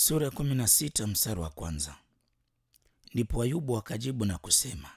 Sura ya kumi na sita mstari wa kwanza. Ndipo Ayubu akajibu na kusema.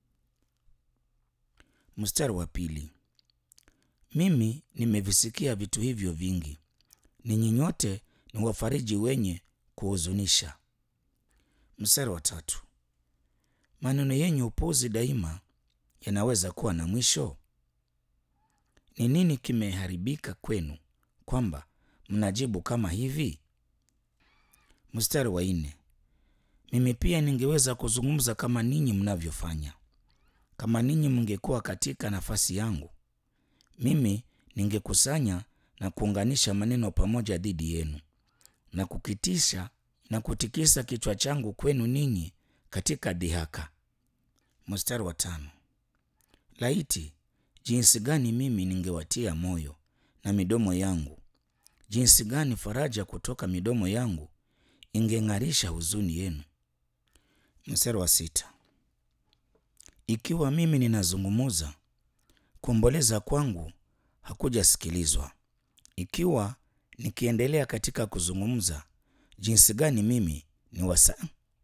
Mstari wa pili. Mimi nimevisikia vitu hivyo vingi, ninyi nyote ni wafariji wenye kuhuzunisha. Mstari wa tatu. Maneno yenye upuzi daima yanaweza kuwa na mwisho? Ni nini kimeharibika kwenu kwamba mnajibu kama hivi? Mstari wa nne. Mimi pia ningeweza kuzungumza kama ninyi mnavyofanya. Kama ninyi mngekuwa katika nafasi yangu, mimi ningekusanya na kuunganisha maneno pamoja dhidi yenu na kukitisha na kutikisa kichwa changu kwenu ninyi katika dhihaka. Mstari wa tano. Laiti jinsi gani mimi ningewatia moyo na midomo yangu, jinsi gani faraja kutoka midomo yangu ingeng'arisha huzuni yenu. Mstari wa sita. Ikiwa mimi ninazungumuza, kuomboleza kwangu hakujasikilizwa. Ikiwa nikiendelea katika kuzungumza, jinsi gani mimi ni wasa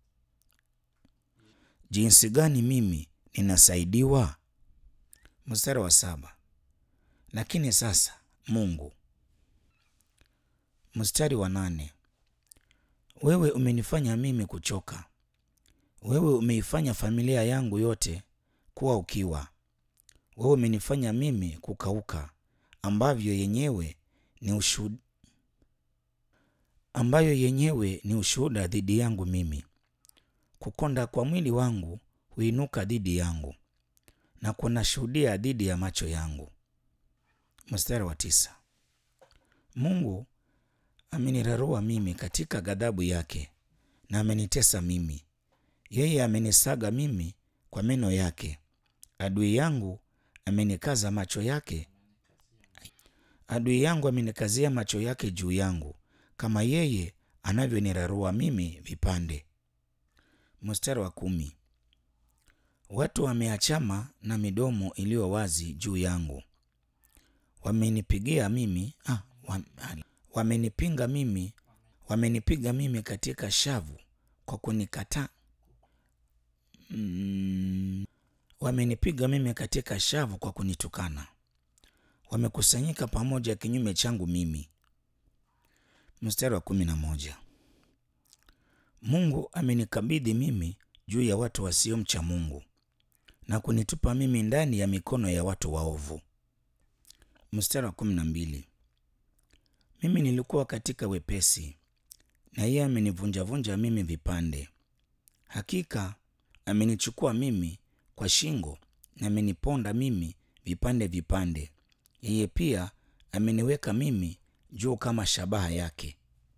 jinsi gani mimi ninasaidiwa. Mstari wa saba. Lakini sasa Mungu. Mstari wa nane. Wewe umenifanya mimi kuchoka, wewe umeifanya familia yangu yote kuwa ukiwa. Wewe umenifanya mimi kukauka, ambavyo yenyewe ni ushuhuda, ambayo yenyewe ni ushuhuda dhidi yangu mimi. Kukonda kwa mwili wangu huinuka dhidi yangu na kunashuhudia dhidi ya macho yangu. Mstari wa tisa. Mungu amenirarua mimi katika ghadhabu yake na amenitesa mimi. Yeye amenisaga mimi kwa meno yake. Adui yangu amenikaza macho yake, adui yangu amenikazia macho yake juu yangu, kama yeye anavyonirarua mimi vipande. Mstari wa kumi. Watu wameachama na midomo iliyo wazi juu yangu, wamenipigia mimi ah, wam, wamenipinga mimi, wamenipiga mimi katika shavu kwa kunikataa mm, wamenipiga mimi katika shavu kwa kunitukana, wamekusanyika pamoja kinyume changu mimi. Mstari wa kumi na moja. Mungu amenikabidhi mimi juu ya watu wasiomcha Mungu na kunitupa mimi ndani ya mikono ya watu waovu. Mstari wa kumi na mbili. Mimi nilikuwa katika wepesi na yeye amenivunjavunja mimi vipande. Hakika amenichukua mimi kwa shingo na ameniponda mimi vipande vipande. Yeye pia ameniweka mimi juu kama shabaha yake.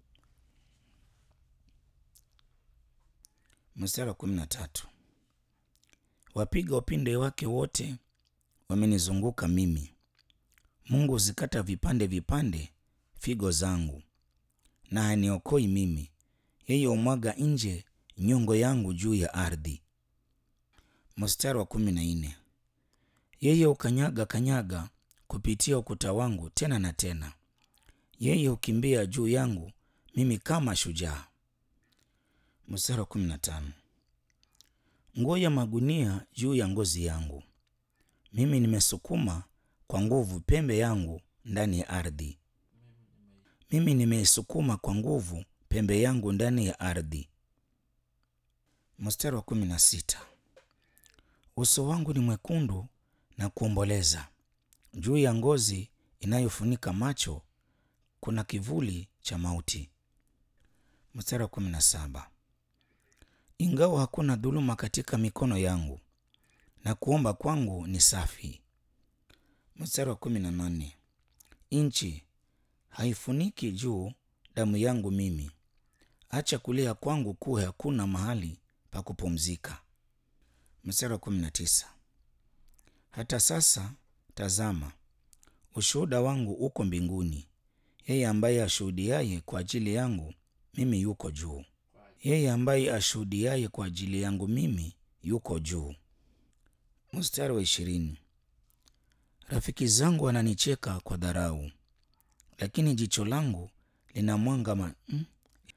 Mstari wa kumi na tatu. Wapiga upinde wake wote wamenizunguka mimi. Mungu huzikata vipande vipande figo zangu na haniokoi mimi. Yeye humwaga nje nyongo yangu juu ya ardhi. Mstari wa kumi na nne. Yeye hukanyaga kanyaga kupitia ukuta wangu tena na tena. Yeye hukimbia juu yangu mimi kama shujaa. Mstari wa kumi na tano. Nguo ya magunia juu ya ngozi yangu, mimi nimesukuma kwa nguvu pembe yangu ndani ya ardhi. Mimi nimeisukuma kwa nguvu pembe yangu ndani ya ardhi. Mstari wa kumi na sita. Uso wangu ni mwekundu na kuomboleza, juu ya ngozi inayofunika macho kuna kivuli cha mauti. Mstari wa kumi na saba. Ingawa hakuna dhuluma katika mikono yangu na kuomba kwangu ni safi. Mstari wa kumi na nane. Nchi haifuniki juu damu yangu mimi, acha kulia kwangu kuwe hakuna mahali pa kupumzika. Mstari wa kumi na tisa. Hata sasa tazama, ushuhuda wangu uko mbinguni, yeye ambaye ashuhudiaye kwa ajili yangu mimi yuko juu yeye ambaye ashuhudiaye kwa ajili yangu mimi yuko juu. Mstari wa ishirini. Rafiki zangu wananicheka kwa dharau, lakini jicho langu lina mwanga ma, mm,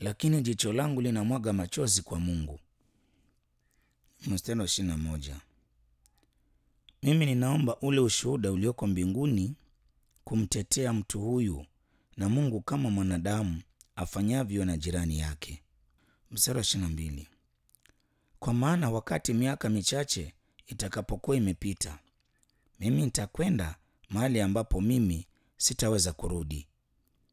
lakini jicho langu linamwaga machozi kwa Mungu. Mstari wa ishirini na moja. Mimi ninaomba ule ushuhuda ulioko mbinguni kumtetea mtu huyu na Mungu kama mwanadamu afanyavyo na jirani yake. Mstari wa ishirini na mbili. Kwa maana wakati miaka michache itakapokuwa imepita, mimi nitakwenda mahali ambapo mimi sitaweza kurudi,